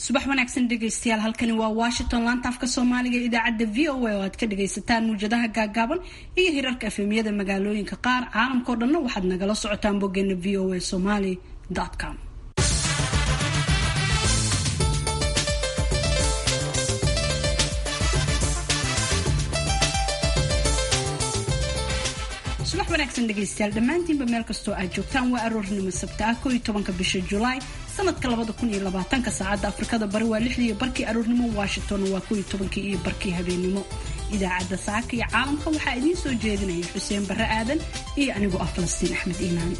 subax wanaagsan dhegaystayaal halkani waa washington laanta afka soomaaliga ee idaacadda v o a oo aad ka dhagaysataan muwjadaha gaagaaban iyo hirarka efemyada magaalooyinka qaar caalamkao dhanna waxaad nagala socotaan boggeena v o a somaly com subax wanaagsan dhegaystayaal dhammaantiinba meel kastoo aad joogtaan waa aroornimo sabta ah kooiyo tobanka bisha julaay sanadka labada kun iyo labaatanka saacadda afrikada bari waa lixdii iyo barkii aroornimo washingtonna waa kooiyo tobankii iyo barkii habeennimo idaacadda saaka iyo caalamka waxaa idiin soo jeedinaya xuseen barre aadan iyo anigoo ah falastiin axmed iimaan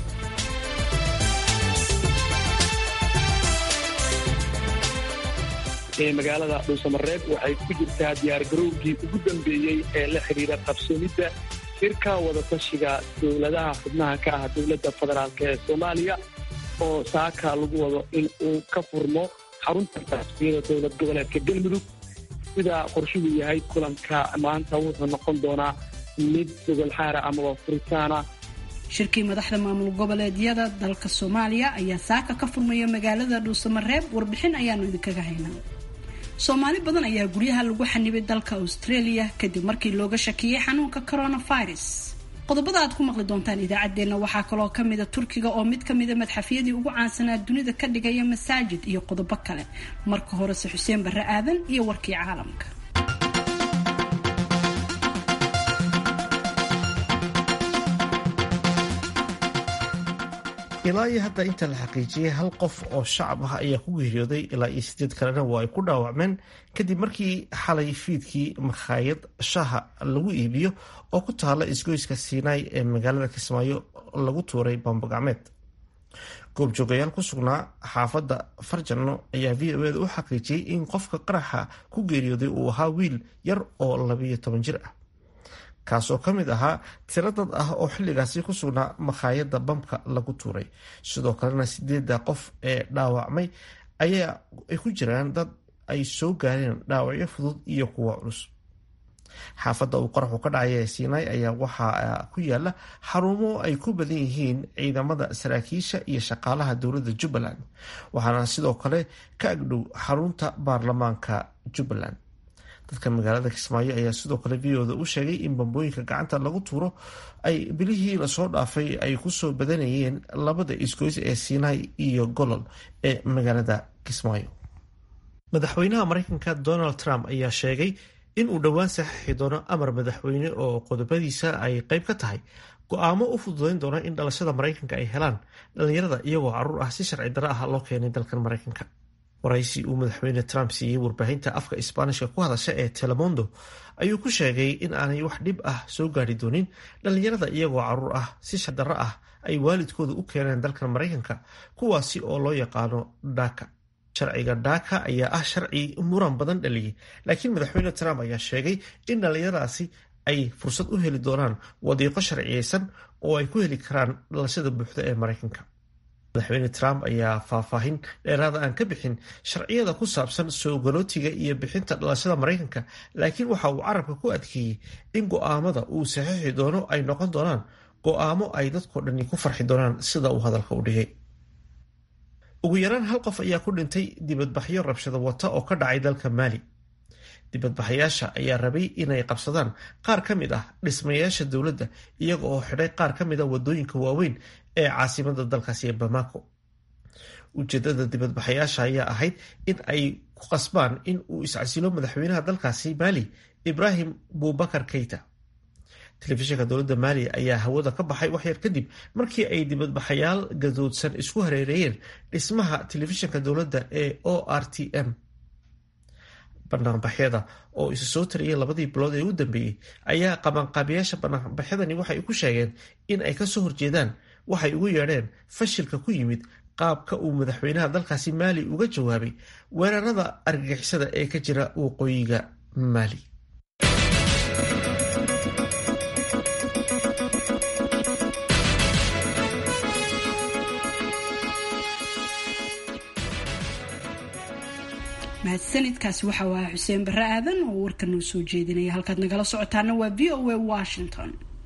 magaalada dhuusamareeb waxay ku jirtaa diyaargarowgii ugu dambeeyey ee la xidhiira qabsoomidda shirka wadatashiga dowladaha xubnaha ka ah dowladda federaalk ee soomaaliya oo saaka lagu wado in uu ka furmo xarunta rasmiyada dowlad goboleedka galmudug sida qorshuhu yahay kulanka maanta wuxuu noqon doonaa mid gogolxaara amaba furitaana shirkii madaxda maamul goboleedyada dalka soomaaliya ayaa saaka ka furmaya magaalada dhuusamareeb warbixin ayaanu idinkaga haynaa soomaali badan ayaa guryaha lagu xanibay dalka australia kadib markii looga shakiyey xanuunka coronavirus qodobada aad ku maqli doontaan idaacaddeenna waxaa kaloo kamida turkiga oo mid kamida madxafyadii ugu caansanaa dunida ka dhigaya masaajid iyo qodobo kale marka horese xuseen barre aadan iyo warkii caalamka ilaa iyo hadda inta la xaqiijiyey hal qof oo shacab ah ayaa ku geeriyooday ilaa iyo sideed kalena waa ay ku dhaawacmeen kadib markii xalay fiidkii makhaayad shaha lagu iibiyo oo ku taala isgoyska siinaay ee magaalada kismaayo lagu tuuray bambogacmeed goobjoogayaal ku sugnaa xaafadda farjanno ayaa v o eda u xaqiijiyey in qofka qaraxa ku geeriyooday uu ahaa wiil yar oo labiyo toban jir ah kaasoo ka mid ahaa tiro dad ah oo xilligaasi ku sugnaa makhaayadda bamka lagu tuuray sidoo kalena sideedda qof ee dhaawacmay ayaa ay ku jiraan dad ay soo gaareen dhaawacyo fudud iyo kuwa culus xaafadda uu qaraxu ka dhacay ee siinaay ayaa waxaa ku yaala xarumo ay ku badan yihiin ciidamada saraakiisha iyo shaqaalaha dowladda jubbaland waxaana sidoo kale ka agdhow xarunta baarlamaanka jubbaland dadka magaalada kismaayo ayaa sidoo kale v oda u sheegay in bambooyinka gacanta lagu tuuro ay bilihii lasoo dhaafay ay kusoo badanayeen labada isgoys ee siinaay iyo golol ee magaalada kismaayo madaxweynaha mareykanka donald trump ayaa sheegay in uu dhowaan saxiixi doono amar madaxweyne oo qodobadiisa ay qeyb ka tahay go-aamo u fududeyn doona in dhalashada mareykanka ay helaan dhalinyarada iyagoo caruur ah si sharci darro ah loo keenay dalkan mareykanka waraysi uu madaxweyne trump siiyey warbaahinta afka isbaanishka ku hadasha ee telemondo ayuu ku sheegay in aanay wax dhib ah soo gaari doonin dhallinyarada iyagoo caruur ah si shardarro ah ay waalidkooda u keeneen dalkan maraykanka kuwaasi oo loo yaqaano dhaka sharciga dhaka ayaa ah sharci muran badan dhaliyey laakiin madaxweyne trump ayaa sheegay in dhallinyaradaasi ay fursad u heli doonaan wadiiqo sharciyeysan oo ay ku heli karaan dhalashada buuxda ee maraykanka madaxweyne trump ayaa faahfaahin dheeraada aan ka bixin sharciyada ku saabsan soo galootiga iyo bixinta dhalashada maraykanka laakiin waxa uu carabka ku adkeeyey in go-aamada uu saxiixi doono ay noqon doonaan go-aamo ay dadkoo dhani ku farxi doonaan sida uu hadalka u dhigay ugu yaraan hal qof ayaa ku dhintay dibadbaxyo rabshado wata oo ka dhacay dalka maali dibadbaxayaasha ayaa rabay inay qabsadaan qaar ka mid ah dhismayaasha dowladda iyaga oo xidhay qaar ka mid a wadooyinka waaweyn ee caasimada dalkaasi ee bamako ujeedada dibadbaxayaasha ayaa ahayd in ay ku qasbaan in uu iscasilo madaxweynaha dalkaasi maali ibrahim bubakar keita telefishinka dowladda maali ayaa hawada ka baxay waxyar kadib markii ay dibadbaxayaal gadoodsan isku hareereeyeen dhismaha telefishinka dowladda ee o r t m banaanbaxyada oo isu soo tariyay labadii bilood ee u dambeeyey ayaa qabanqaabiyaasha banaanbaxyadani waxay ku sheegeen in ay kasoo horjeedaan waxay ugu yeedheen fashilka ku yimid qaabka uu madaxweynaha dalkaasi maali uga jawaabay weerarada argagixisada ee ka jira waqooyiga maali mahadsanidkaasi waxa u ahaa xuseen barre aadan oo warka noo soo jeedinaya halkaad nagala socotaana waa v o a washington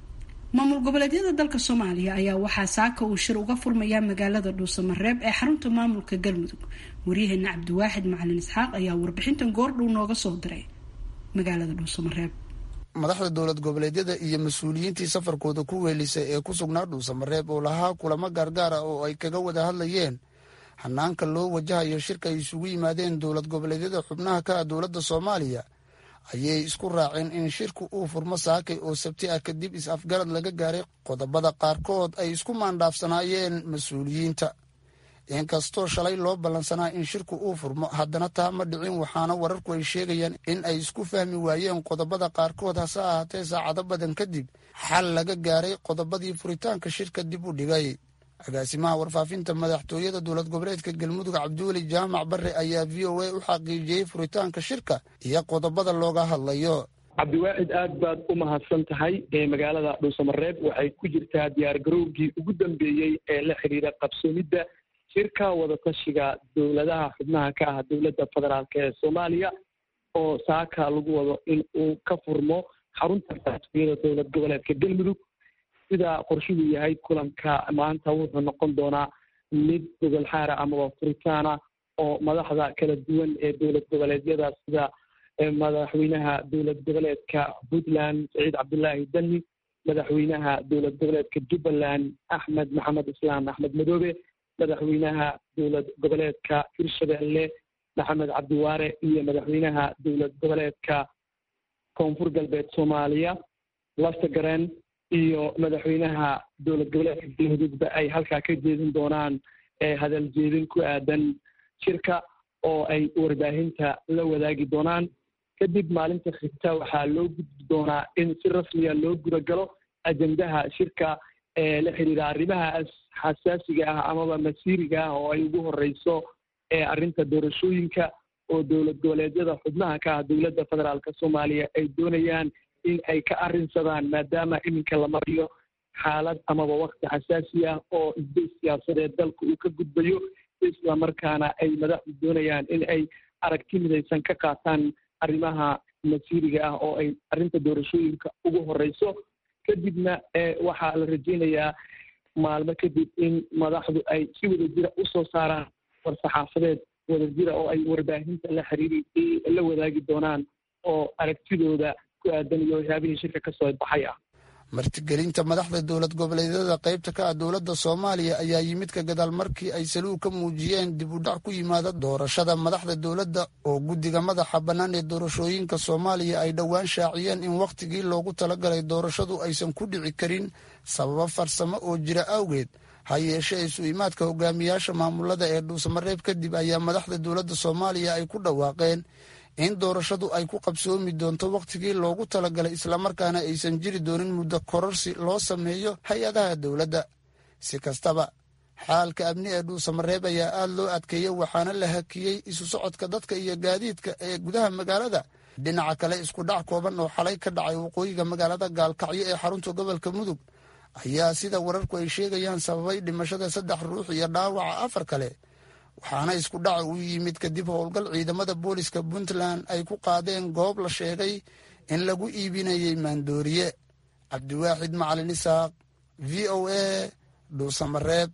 maamul goboleedyada dalka soomaaliya ayaa waxaa saaka uu shir uga furmayaa magaalada dhuusamareeb ee xarunta maamulka galmudug waryaheena cabdiwaaxid macalin isxaaq ayaa warbixintan goordhow nooga soo diray magaalada dhuusamareeb madaxda dowlad goboleedyada iyo mas-uuliyiintii safarkooda ku weelisay ee ku sugnaa dhuusamareeb oo lahaa kulamo gaargaar ah oo ay kaga wada hadlayeen hanaanka loo wajahayo shirka ay isugu yimaadeen dowlad goboleedyada xubnaha ka ah dowladda soomaaliya ayay isku raaceen in shirku uu furmo saakay oo sabti ah kadib is-afgarad laga gaaray qodobada qaarkood ay isku maandhaafsanaayeen mas-uuliyiinta inkastoo shalay loo ballansanaa in shirku uu furmo haddana taa ma dhicin waxaana wararku ay sheegayaan in ay isku fahmi waayeen qodobada qaarkood hase ahaatee saacado badan kadib xal laga gaaray qodobadii furitaanka shirka dib u dhigay agaasimaha warfaafinta madaxtooyada dowlad goboleedka galmudug cabdiweli jaamac bare ayaa v o a u xaqiijiyey furitaanka shirka iyo qodobada looga hadlayo cabdiwaaxid aad baad u mahadsan tahay magaalada dhuusamareeb waxay ku jirtaa diyaargarowgii ugu dambeeyey ee la xiriira qabsoomidda shirka wadatashiga dowladaha xubnaha ka ah dowladda federaalk ee soomaaliya oo saaka lagu wado in uu ka furmo xarunta madaxtooyada dowlad goboleedka galmudug sida qorshadu yahay kulanka maanta wuxuu noqon doonaa mid gogol xaara amaba furitaana oo madaxda kala duwan ee dowlad goboleedyada sida madaxweynaha dowlad goboleedka puntland saciid cabdulaahi dani madaxweynaha dowlad goboleedka jubbaland axmed maxamed islaam axmed madoobe madaxweynaha dowlad goboleedka hirshabelle maxamed cabdiwaare iyo madaxweynaha dowlad goboleedka koonfur galbeed soomaaliya lastagaren iyo madaxweynaha dowlad goboleedka galmudugba ay halkaa ka jeedin doonaan hadal jeedin ku aadan shirka oo ay warbaahinta la wadaagi doonaan kadib maalinta xigta waxaa loo gudbi doonaa in si rasmiya loo gudagalo ajendaha shirka ee la xiriira arrimaha xasaasiga ah amaba masiiriga ah oo ay ugu horeyso arrinta doorashooyinka oo dowlad goboleedyada xubnaha ka ah dowladda federaalk soomaaliya ay doonayaan in ay ka arrinsadaan maadaama iminka la mariyo xaalad amaba wakti xasaasi ah oo isbay siyaasadeed dalka uu ka gudbayo isla markaana ay madaxdu doonayaan in ay aragti midaysan ka qaataan arrimaha masiiriga ah oo ay arrinta doorashooyinka ugu horeyso kadibna waxaa la rajeynayaa maalmo kadib in madaxdu ay si wadajira usoo saaraan war-saxaafadeed wadajira oo ay warbaahinta la xiriiri la wadaagi doonaan oo aragtidooda ku aadan iyo waxyaabihii shirka kasoo baxay ah martigelinta madaxda dowlad goboleedyada qaybta ka ah dowladda soomaaliya ayaa yimid ka gadaal markii ay saluug ka muujiyeen dib u dhac ku yimaada doorashada madaxda dowladda oo guddiga madaxa bannaan ee doorashooyinka soomaaliya ay dhowaan shaaciyeen in wakhtigii loogu talagalay doorashadu aysan ku dhici karin sababo farsamo oo jira awgeed ha yeeshee isu imaadka hogaamiyaasha maamulada ee dhuusamareeb kadib ayaa madaxda dowladda soomaaliya ay ku dhawaaqeen in doorashadu ay ku qabsoomi doonto wakhtigii loogu talagalay islamarkaana aysan jiri doonin muddo kororsi loo sameeyo hay-adaha dowladda si kastaba xaalka amni ee dhuusamareeb ayaa aada loo adkeeyey waxaana la hakiyey isu socodka dadka iyo gaadiidka ee gudaha magaalada dhinaca kale isku dhac kooban oo xalay ka dhacay waqooyiga magaalada gaalkacyo ee xarunta gobolka mudug ayaa sida wararku ay sheegayaan sababay dhimashada saddex ruux iyo dhaawaca afar kale waxaana isku dhaca uu yimid kadib howlgal ciidamada booliska puntland ay ku qaadeen goob la sheegay in lagu iibinayay maandooriye cabdiwaaxid macalin isaaq v o a dhuusamareeb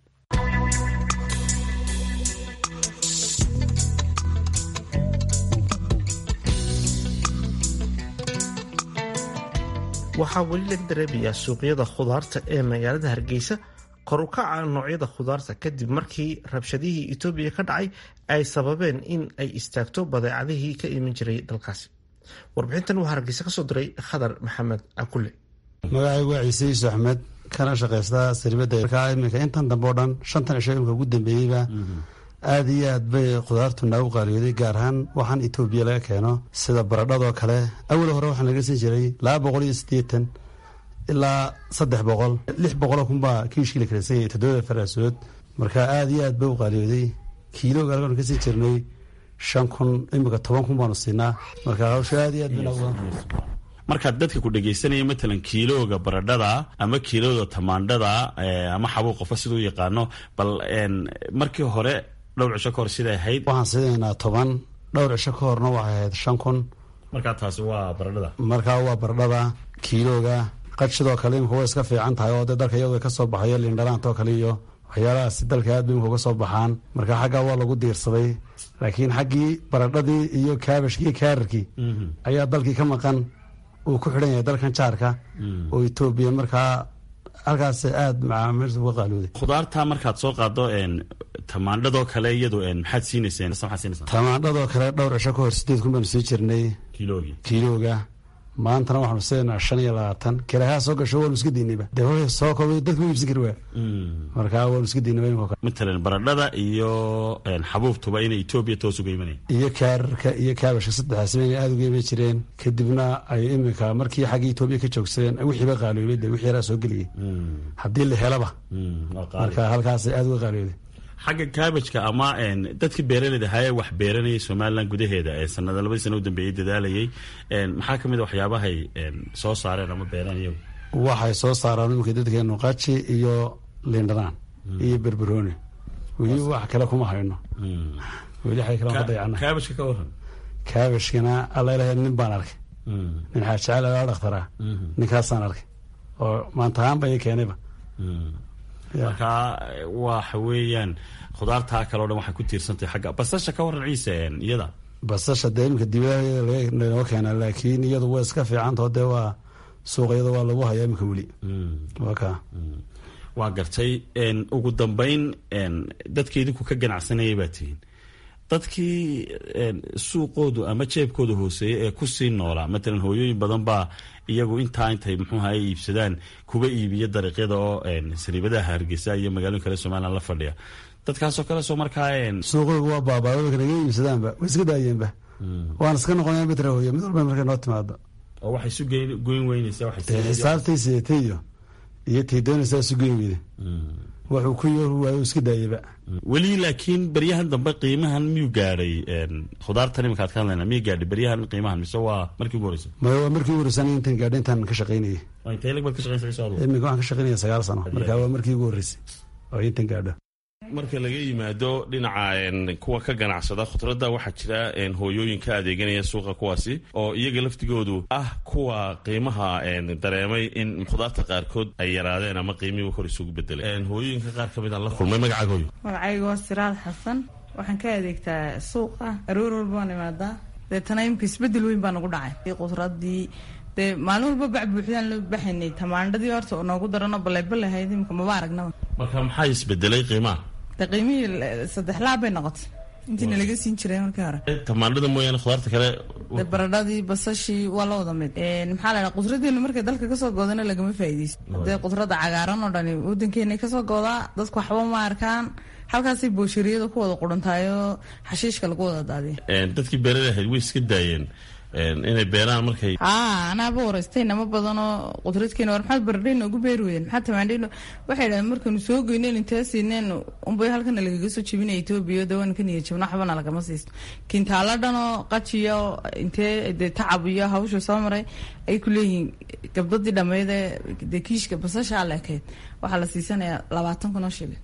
waxaa weli laga dareemayaa suuqyada khudaarta ee magaalada hargeysa kor u kaca noocyada khudaarta kadib markii rabshadihii etoobiya ka dhacay ay sababeen in ay istaagto badeecadihii ka iman jiray dalkaasi warbixintan waxaa hargeysa kasoo diray khadar maxamed akule magacaygu waa ciise yuusuf axmed kana shaqaysta saribada iminka intan dambe oo dhan shantan cisho imika ugu dambeeyeyba aada iyo aad bay khudaartu noogu qaaliyooday gaar ahaan waxaan etoobiya laga keeno sida baradhadoo kale awal hore waxaan laga san jiray laba boqol iyo siddeetan ilaa saddex boqol lix boqoloo kunbaa kiishkii la kaleysay toddobada faraasood marka aada iyo aad bay u qaaliyooday kiilooga alganu ka siin jirnay shan kun imika toban kun baanu siinaa marka hawsha aada iyo aad bay noogu markaad dadka ku dhegaysanaya matalan kiilooga baradhada ama kiilooda tamaandhada ama xabuu qofka siduu yaqaano bal markii hore dhowr cisho ka hor siday ahayd waxaan siinaynaa toban dhowr cisho ka horna waxay ahayd shan kun markaa taasi waa baradhada markaa waa baradhada kiilooga qad sidoo kale imika way iska fiican tahay oo dee dalka iyadu ka soo baxayo lindhanaantoo kale iyo waxyaalahaas dalka aad bay imika uga soo baxaan marka xaggaa waa lagu diirsaday laakiin xaggii baradhadii iyo kaabashkii kaararkii ayaa dalkii ka maqan uu ku xidhan yahay dalkan jaarka oo etoobiya markaa halkaas aada macaamiilta uga qaalooday khudaarta markaad soo qaado tamaandhadoo kale iyadu maxaad siinayseen maxaad siinaysaan tamaandhadoo kale dhowr cisho ka hor sideed kun baanu sii jirnay kiilogii kiilooga maantana waxaanu siinaa shan iyo labaatan kirahaa soo gasho waanu iska diinayba dee way soo koobay dadku ma iibsan kari waa markaa waanu iska diinayba imika kale matalan baradhada iyo xabuubtuba inay etoobiya toos uga imanayaan iyo kaararka iyo kaabashka saddexaasba inay aada uga iman jireen kadibna ay imika markii xagga etoobiya ka joogsadeen wixiiba qaaloobay dee wixii yaraa soo geliyay haddii la helaba marka halkaasay aada uga qaalooday xagga kaabajka ama dadkii beeraleyda ahaayee wax beeranayay somalilan gudaheeda ee sanada labadii sana u dambeeyey dadaalayay maxaa ka mid a waxyaabahay soo saareen ama beereen iyagu waxay soo saaraan imika dadkeenu qaji iyo lindhanaan iyo berberooni weli wax kale kuma hayno weli xay kale ka dayacna kaabajka ka waran kaabashkana alla ilahay nin baan arkay nin xaajecel aa dhakhtaraa ninkaasaan arkay oo maantahaanba ii keenayba marka waxa weeyaan khudaartaa kale o dhan waxay ku tiirsantahay xagga basasha ka waran ciise iyada basasha dee imika dibadaha laynoo keenaa laakiin iyadu way iska fiicantao dee waa suuqyada waa lagu hayaa imika weli waa ka waa gartay ugu dambeyn dadka idinku ka ganacsanayay baa tihiin dadkii suuqoodu ama jeebkooda hooseeya ee kusii noolaa matalan hooyooyin badan baa iyagu intaa intay muxuuha ay iibsadaan kuba iibiya dariiqyada oo sariibadaha hargeysa iyo magaalooyin kale somalilan la fadhiya dadkaasoo kale soo markaa suuqooga waa baabaayo naga iibsadaanba way iska daayeenba waan iska noqonaya mitra hooye mid walba markay noo timaado oo waxay isu goyn weynaysaa xisaabtay sidatay iyo iyo tay doonaysaa isu goyn weyda wuxuu ku yor waayo iska daayaba weli laakiin beryahan dambe qiimahan miyuu gaadhay khudaartan imika ad ka hadlayna miyuu gaadhay beryahan qiimahan mise waa markii ugu horreysay maya waa markii ugu horreysay aniga intan gaadhay intaan ka shaqaynayay intee lag baad ka shaqaynaysa imika waxaan ka shaqaynaya sagaal sano marka waa markii ugu horreysay oo intan gaadho marka laga yimaado dhinaca kuwa ka ganacsada khudradda waxaa jira hooyooyin ka adeeganaya suuqa kuwaasi oo iyaga laftigoodu ah kuwa qiimaha dareemay in khudaarta qaarkood ay yaraadeen ama qiimihii kor isugu bedelay hooyooyinka qaar ka mid aan la kulmay magacaagoyo magacayga waa siraad xasan waxaan ka adeegtaa suuqa aroor walba waan imaadaa deetana imka isbedel weyn baa nagu dhacay khudradii dee maalin walba bac buuxdaan la baxaynay tamaandhadii horta noogu darano baleybaley ahayd imika maba aragnaba marka maxaa isbedelay qiimaha de qiimihii saddex laab bay noqotay intiina laga siin jiray markii hore tamaandhada mooyaane khudaarta kale de baradhadii basashii waa la wada mid maxaa la dhaha qudradeenu markay dalka kasoo goodana lagama faa'iideysto dee qudrada cagaaran oo dhani wadankeena kasoo goodaa dadku waxba ma arkaan halkaasay booshariyada ku wada quruntaayoo xashiishka lagu wada daadiya dadkii beerada ahayd way iska daayeen inay beeraan markay aa anaaba waraystay nama badanoo qudradkeena war maxaad baradhay noogu beeri weyden maxaad tamaandhay waxay dhahen markaynu soo geyneen intee siineen unbay halkana lagaga soo jebinaya etoobiya de waan ka niyad jabno waxbana lagama siisto kintaala dhanoo qajiyo intee dee tacab iyo hawsha soo maray ay ku leeyihiin gabdadii dhammeydee dee kiishka basasha leekayd waxaa la siisanayaa labaatan kun oo shilin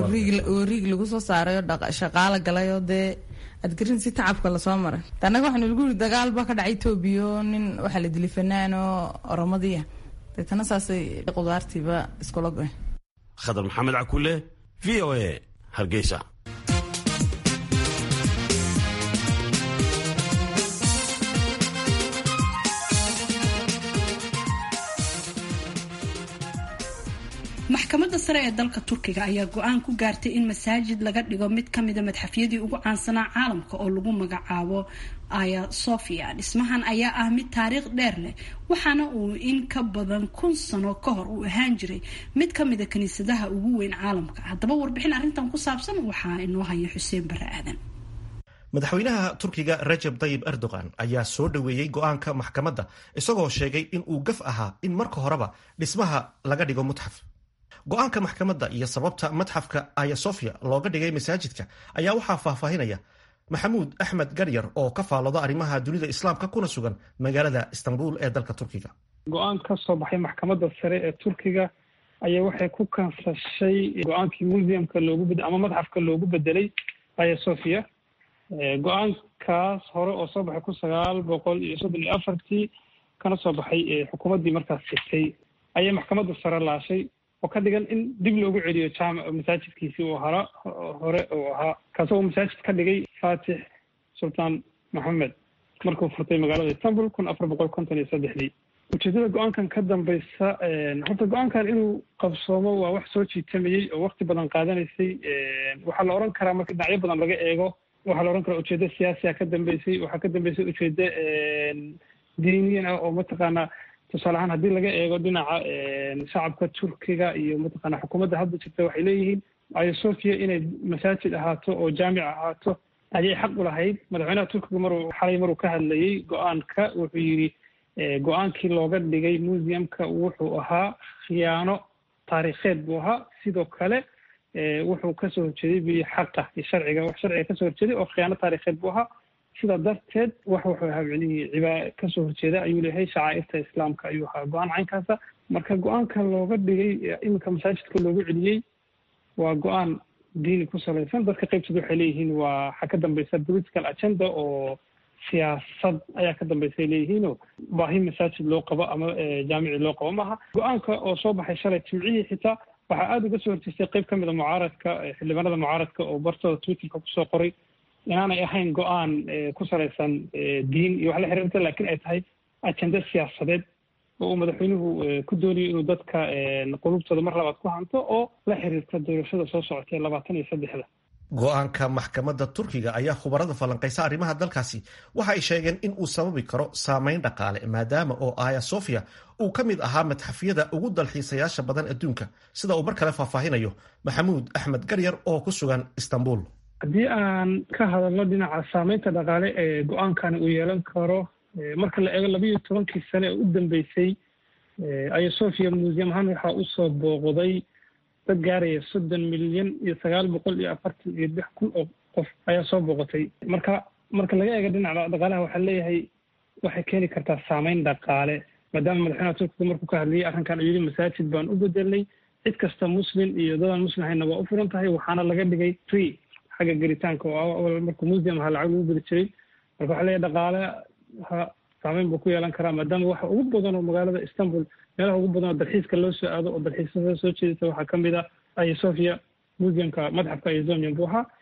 oo riig lagu soo saaray oo shaqaala galay oo dee adgarin si tacabka lasoo maray annaga waxaanu lagu yiri dagaal baa ka dhacay etoobiya oo nin waxaa la dilay fanaan oo oromadiya deetana saasay qudaartiiba iskula goyn khadar maxamed cakule v o a hargeysa maxkamadda sare ee dalka turkiga ayaa go-aan ku gaartay in masaajid laga dhigo mid kamida madxafyadii ugu caansanaa caalamka oo lagu magacaabo aya sofia dhismahan ayaa ah mid taariikh dheer leh waxaana uu in ka badan kun sano ka hor uu ahaan jiray mid kamida kiniisadaha ugu weyn caalamka haddaba warbixin arrintan ku saabsan waxaa inoo haya xuseen bare aadan madaxweynaha turkiga rajab tayib erdogan ayaa soo dhoweeyey go-aanka maxkamadda isagoo sheegay in uu gaf ahaa in marka horeba dhismaha laga dhigo mutxaf go-aanka maxkamadda iyo sababta madxafka aya sofia looga dhigay masaajidka ayaa waxaa faahfaahinaya maxamuud axmed garyar oo ka faallooda arrimaha dunida islaamka kuna sugan magaalada istanbul ee dalka turkiga go-aan ka soo baxay maxkamadda sare ee turkiga ayaa waxay ku kansashay go-aankii museumka loogu bed ama madxafka loogu bedelay aya sofia go-aankaas hore oo soo baxay kun sagaal boqol iyo soddon iyo afartii kana soo baxay xukuumaddii markaas jirtay ayay maxkamadda sare laashay oo ka dhigan in dib loogu celiyo jaamac masaajidkiisii uu hara hore uu ahaa kaasoo uu masaajid ka dhigay faatix sultaan maxamed markuu furtay magaalada istanbul kun afar boqol konton iyo saddexdii ujeedada go-aankan ka dambeysa horta go-aankan inuu qabsoomo waa wax soo jiitamayey oo wakti badan qaadanaysay waxaa la odhan karaa marka dhinacyo badan laga eego waxaa la odhan karaa ujeedo siyaasiya ka dambeysay waxaa ka dambeysay ujeedo diiniyan ah oo mataqaanaa tusaale ahaan haddii laga eego dhinaca shacabka turkiga iyo mataqaana xukuumadda hadda jirta waxay leeyihiin ayo sofia inay masaajid ahaato oo jaamic ahaato ayay xaq u lahayd madaxweynaha turkiga maruu xalay maruu ka hadlayey go-aanka wuxuu yidhi go-aankii looga dhigay museumka wuxuu ahaa khiyaano taariikheed buu ahaa sidoo kale wuxuu kasoo horjeeday bi xaqa iyo sharciga wax sharciga kasoo horjeeday oo khiyaano taariikheed buu ahaa sidaa darteed wax wuxuu ahaa micnihii cibaa kasoo horjeeda ayuu leeyahay shacaa'irta islaamka ayuu ahaa go-aan caynkaasa marka go-aanka looga dhigay iminka masaajidka loogu celiyey waa go-aan diini ku salaysan dadka qaybtooda waxay leeyihiin waa waxaa ka dambeysa political agenda oo siyaasad ayaa ka dambeysay leeyihiinoo baahi masaajid loo qabo ama jaamici loo qabo maaha go-aanka oo soo baxay shalay jimcihii xitaa waxaa aada uga soo horjeestay qayb ka mid a mucaaradka xildhibaanada mucaaradka oo bartooda twitterka kusoo qoray inaanay ahayn go-aan ku salaysan diin iyo wax la xiriirta laakiin ay tahay ajenda siyaasadeed oo uu madaxweynuhu ku doonayo inuu dadka qulubtooda mar labaad ku hanto oo la xiriirta doorashada soo socotay labaatan iyo saddexda go-aanka maxkamadda turkiga ayaa khubarada falanqaysa arrimaha dalkaasi waxa ay sheegeen in uu sababi karo saameyn dhaqaale maadaama oo aya sofia uu ka mid ahaa madxafyada ugu dalxiisayaasha badan adduunka sida uu mar kale faahfaahinayo maxamuud axmed garyar oo ku sugan istanbul haddii aan ka hadalno dhinaca saameynta dhaqaale ee go-aankani uu yeelan karo marka la eego labayo tobankii sane ee u dambeysay aya sofia museum ahaan waxaa usoo booqday dad gaaraya soddon milyan iyo sagaal boqol iyo afartan iyo lix kun oo qof ayaa soo booqatay marka marka laga eego dhinaca dhaqaalaha waxaa leeyahay waxay keeni kartaa saameyn dhaqaale maadaama madaxweynaha turkiga markuu ka hadlayay arrinkan uu yidhi masaajid baan u bedelnay cid kasta muslim iyo dadaan muslim ahayna waa u furan tahay waxaana laga dhigay free xagga gelitaanka oo markuu museum ahaa lacag lagu geli jiray marka waxaa leeyahay dhaqaaleha saameyn buu ku yeelan karaa maadaama waxa ugu badan oo magaalada istanbul meelaha ugu badan oo dalxiiska loo soo aado oo dalxiisyada soo jeedisa waxaa ka mid ah aya sofia museumka madxafka izomium buu ahaa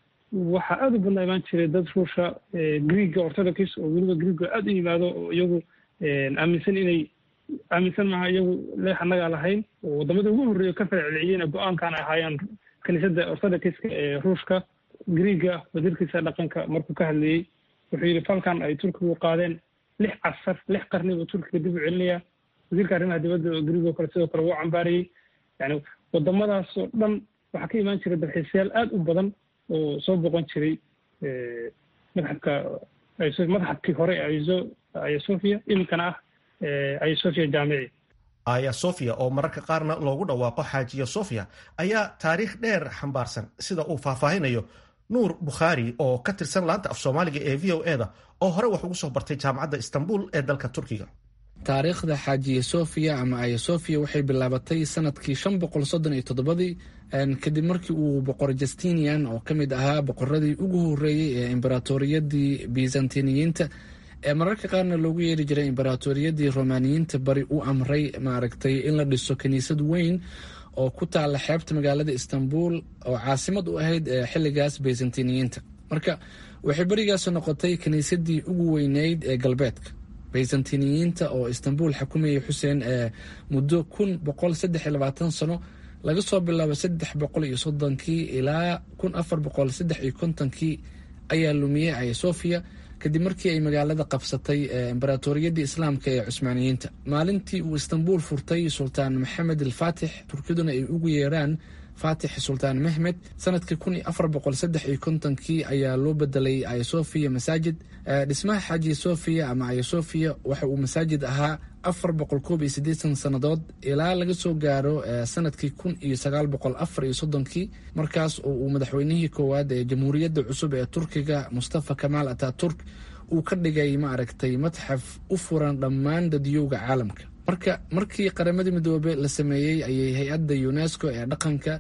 waxaa aada u badnaa imaan jiray dad ruusha greega orthodox oo weliba greega aada u yimaado oo iyagu aaminsan inay aaminsan maaha iyagu leex annagaa lahayn oo wadamada ugu horreeya ka falcelceliyeyna go-aankan ay ahaayeen kiniisadda orthodoxiska ee ruushka greega wasiirkiisa dhaqanka markuu ka hadlayey wuxuu yidhi falkan ay turkigu qaadeen lix casar lix qarni buu turkiga dib u celinayaa wasiirka arrimaha dibadda oo greeg oo kale sidoo kale wuu cambaarayey yani wadamadaas oo dhan waxaa ka imaan jiray dalxiisayaal aada u badan oo soo boqon jiray madxafka madxafkii hore aya sofia iminkana ah aya sofia jaamici aya sofia oo mararka qaarna loogu dhawaaqo xaajiya sofia ayaa taariikh dheer xambaarsan sida uu faahfaahinayo nuur bukhaari oo ka tirsan laanta af soomaaliga ee v o e da oo hore wax ugu soo bartay jaamacadda istanbul ee dalka turkiga taariikhda xaajiye sofia ama aya sofia waxay bilaabatay sanadkii shan boqol soddon iyo toddobadii kadib markii uu boqor justinian oo ka mid ahaa boqoradii ugu horreeyey ee imberatoriyadii byzantiniyiinta ee mararka qaarna loogu yeeri jiray imberatoriyadii romaniyiinta bari u amray maaragtay in la dhiso kiniisad weyn oo ku taala xeebta magaalada istanbul oo caasimad u ahayd xilligaas byzantiniyiinta marka waxay berigaas noqotay kiniisadii ugu weyneyd ee galbeedka byzantiniyiinta oo istanbul xukumayay xuseen ee muddo kun boqol saddex iyo labaatan sano laga soo bilaabo saddex boqol iyo soddonkii ilaa kun afar boqol saddex iyo kontonkii ayaa lumiyey aya sofia kadib markii ay magaalada qabsatay imberatoriyadii islaamka ee cusmaaniyiinta maalintii uu istanbul furtay sultaan maxamed alfaatix turkiduna ay ugu yeeraan faatix sultaan mehmed sanadkii kun iyo afar boqol saddex iyo kontonkii ayaa loo bedelay aya sofia masaajid dhismaha xaaji sofia ama aya sofia waxa uu masaajid ahaa afar boqol koob iyo siddeetan sannadood ilaa laga soo gaaro sanadkii kun iyo sagaal boqol afar iyo soddonkii markaas oo uu madaxweynihii koowaad ee jamhuuriyadda cusub ee turkiga mustafa kamaal ataturk uu ka dhigay maaragtay matxaf u furan dhammaan dadyowga caalamka marka markii qaramadii midoobe la sameeyey ayay hay-adda unesco ee dhaqanka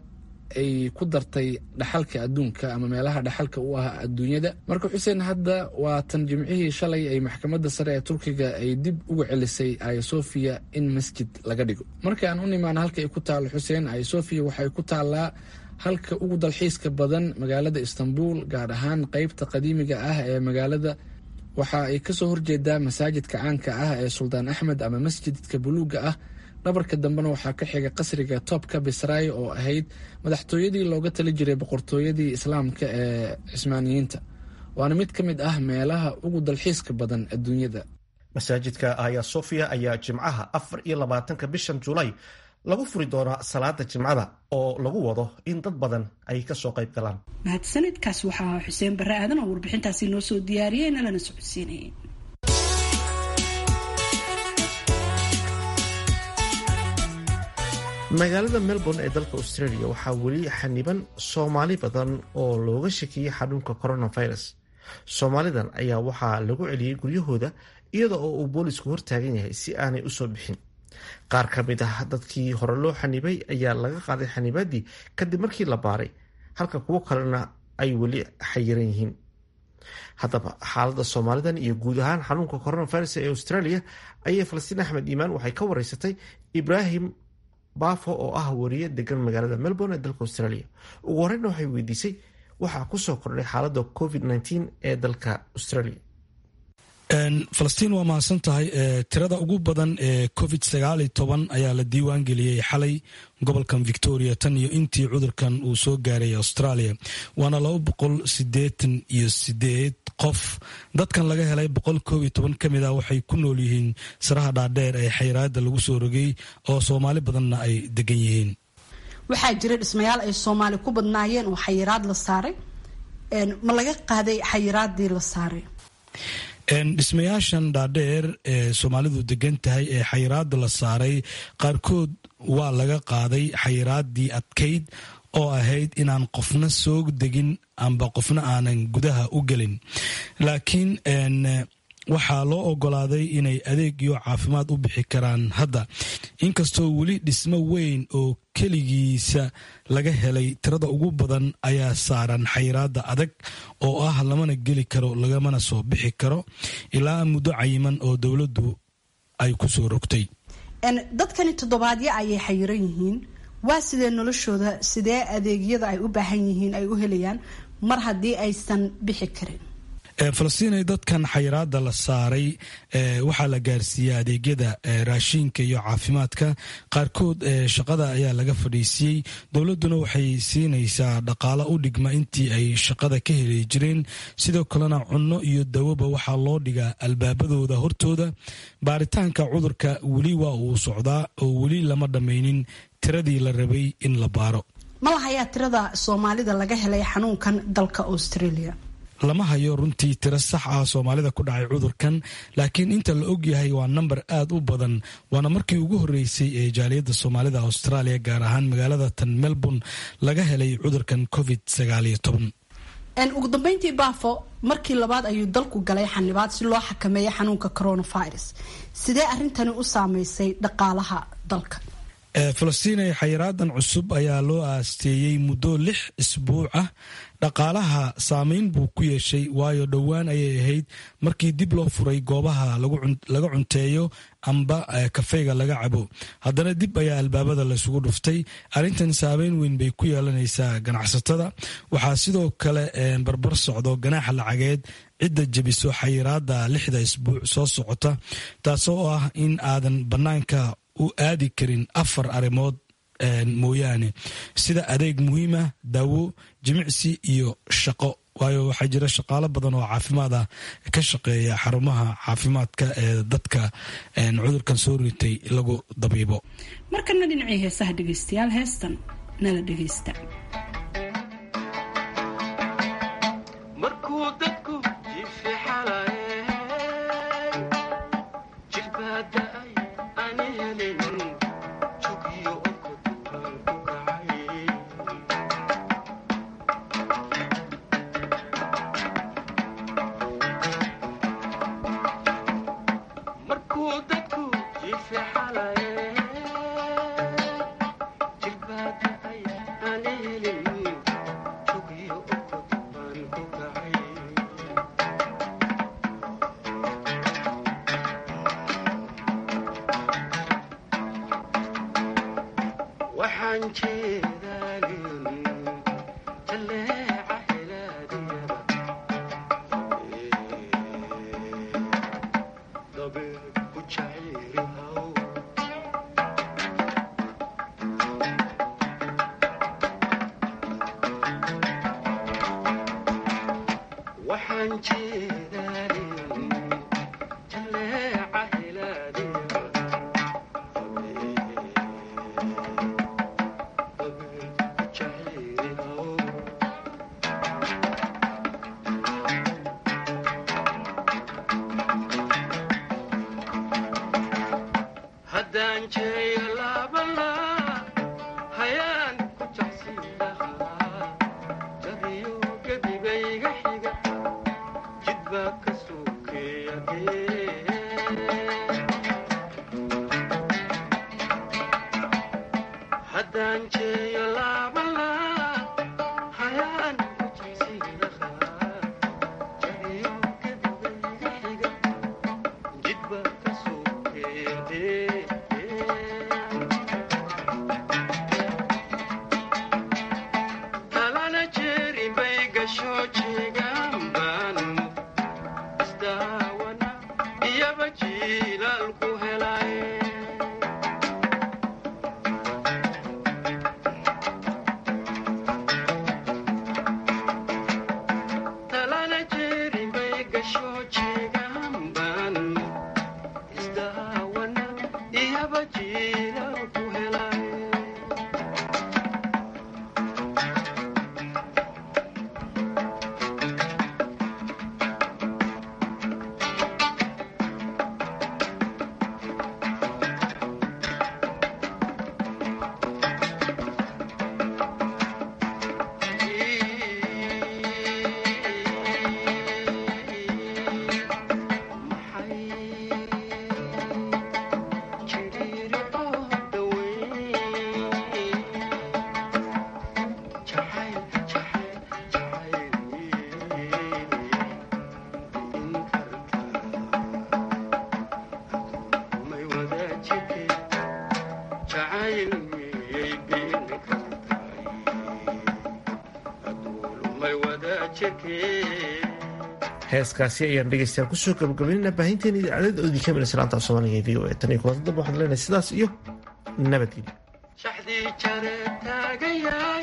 ay ku dartay dhaxalka adduunka ama meelaha dhaxalka u ah adduunyada marka xuseen hadda waa tan jimcihii shalay ay maxkamadda sare ee turkiga ay dib uga celisay ayosofia in masjid laga dhigo markaan u nimaana halka ay ku taalo xuseen ayosofia waxay ku taallaa halka ugu dalxiiska badan magaalada istanbul gaar ahaan qeybta qadiimiga ah ee magaalada waxa ay kasoo horjeedaa masaajidka caanka ah ee suldaan axmed ama masjidka buluuga ah dhabarka dambena waxaa ka xiga qasriga toobka bisray oo ahayd madaxtooyadii looga tali jiray boqortooyadii islaamka ee cismaaniyiinta waana mid ka mid ah meelaha ugu dalxiiska badan adduunyada masaajidka aya sofia ayaa jimcaha afar iyo labaatanka bishan julaay lagu furi doonaa salaada jimcada oo lagu wado in dad badan ay kasoo qayb galaan mahadsanidkaas waxaa xuseen barre aadan oo warbixintaasi noo soo diyaariyey nalana socodsiinayay magaalada melbourne ee dalka australia waxaa weli xaniban soomaali badan oo looga shakiyey xanuunka coronavirus soomaalidan ayaa waxaa lagu celiyey guryahooda iyada oo uu boolisku hortaagan yahay si aanay usoo bixin qaar ka mid ah dadkii hore loo xanibay ayaa laga qaaday xanibaadii kadib markii la baaray halka kuwo kalena ay weli xayiran yihiin haddaba xaalada soomaalidan iyo guud ahaan xanuunka coronavirus ee australia ayay falastiin axmed iimaan waxay ka wareysatay ibraahim baafo oo ah wariye degan magaalada melbourne ee dalka australia ugu horeyna waxay weydiisay waxaa kusoo kordhay xaalada covid ee dalka australia falastiin waa mahadsan tahay tirada ugu badan ee covid sagaal iyo toban ayaa la diiwaan geliyey xalay gobolkan victoria tan iyo intii cudurkan uu soo gaaray australia waana laba boqol sideetan iyo sideed qof dadkan laga helay boqol koob iyo toban ka mid ah waxay ku nool yihiin saraha dhaadheer ee xayiraada lagu soo rogay oo soomaali badanna ay degan yihiin waxaa jira dhismayaal ay soomaali ku badnaayeen oo xayiraad la saaray ma laga qaaday xayiraadii la saaray dhismayaashan dhaadheer ee soomaalidu degan tahay ee xayiraada la saaray qaarkood waa laga qaaday xayiraadii adkayd oo ahayd inaan qofna soo degin amba qofna aanan gudaha u gelin laakiin waxaa loo ogolaaday inay adeeg iyo caafimaad u bixi karaan hadda inkastoo weli dhismo weyn oo keligiisa laga helay tirada ugu badan ayaa saaran xayiraada adag oo ah lamana geli karo lagamana soo bixi karo ilaa muddo cayiman oo dowladdu ay ku soo rogtay dadkani toddobaadyo ayay xayiran yihiin waa sidee noloshooda sidee adeegyada ay u baahan yihiin ay u helayaan mar haddii aysan bixi karin falastiinay dadkan xayiraada la saaray waxaa la gaarsiiyey adeegyada raashiinka iyo caafimaadka qaarkood shaqada ayaa laga fadhiisiyey dowladuna waxay siinaysaa dhaqaalo u dhigma intii ay shaqada ka heli jireen sidoo kalena cunno iyo dawoba waxaa loo dhigaa albaabadooda hortooda baaritaanka cudurka weli waa uu socdaa oo weli lama dhammaynin tiradii la rabay in la baaro ma lahayaa tirada soomaalida laga helay xanuunkan dalka australia lama hayo runtii tiro sax ah soomaalida ku dhacay cudurkan laakiin inta la ogyahay waa namber aad u badan waana markii ugu horreysay ee jaaliyadda soomaalida australia gaar ahaan magaalada tan melbourne laga helay cudurkan covid sagaaliyo toban ugu dambeyntii baafo markii labaad ayuu dalku galay xanibaad si loo xakameeyo xanuunka coronavirus sidee arrintani u saameysay dhaqaalaha dalka falastiin xayiraadan cusub ayaa loo aasteeyey muddo lix isbuuc ah dhaqaalaha saameyn buu ku yeeshay waayo dhowaan ayay ahayd markii dib loo furay goobaha laga cunteeyo amba kafeyga laga cabo haddana dib ayaa albaabada laysugu dhuftay arrintan saameyn weyn bay ku yeelanaysaa ganacsatada waxaa sidoo kale barbar socdo ganaaxa lacageed cidda jebiso xayiraada lixda isbuuc soo socota taasoo ah in aadan bannaanka u aadi karin afar arrimood mooyaane sida adeeg muhiima daawo jimicsi iyo shaqo waayo waxaa jira shaqaalo badan oo caafimaad ah ka shaqeeya xarumaha caafimaadka ee dadka cudurkan soo ritay lagu dabiibo markana dhinacii heesaha dhegeystayaal heestan nala dhegeysta Thank you. heeskaasi ayaan dhegeystayaal kusoo gabagabaynayna baahinteena idaacadada oodii ka milaysa laanta soomaaliga v o e tan iyo kulanti damba waxaan leenahay sidaas iyo nabadgelyo shaxdii jare taagayaay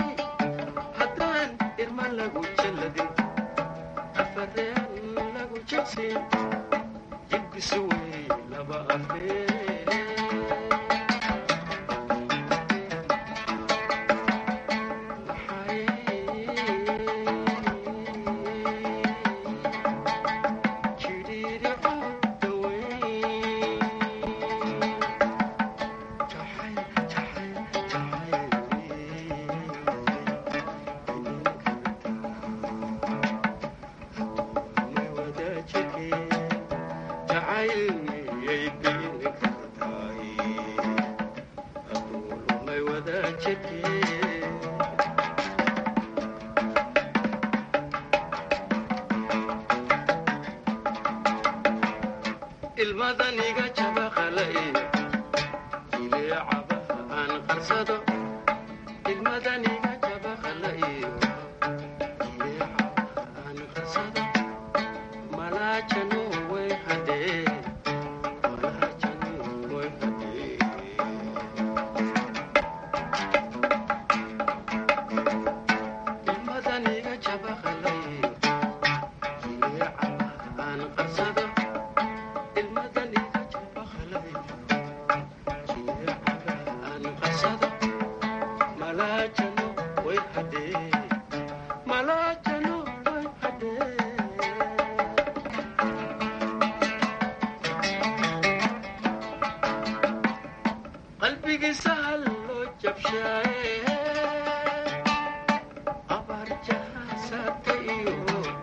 haddaan irma lagu jalladin afareen lagu jabsin jibbisu wey laba afreen ilmadaniga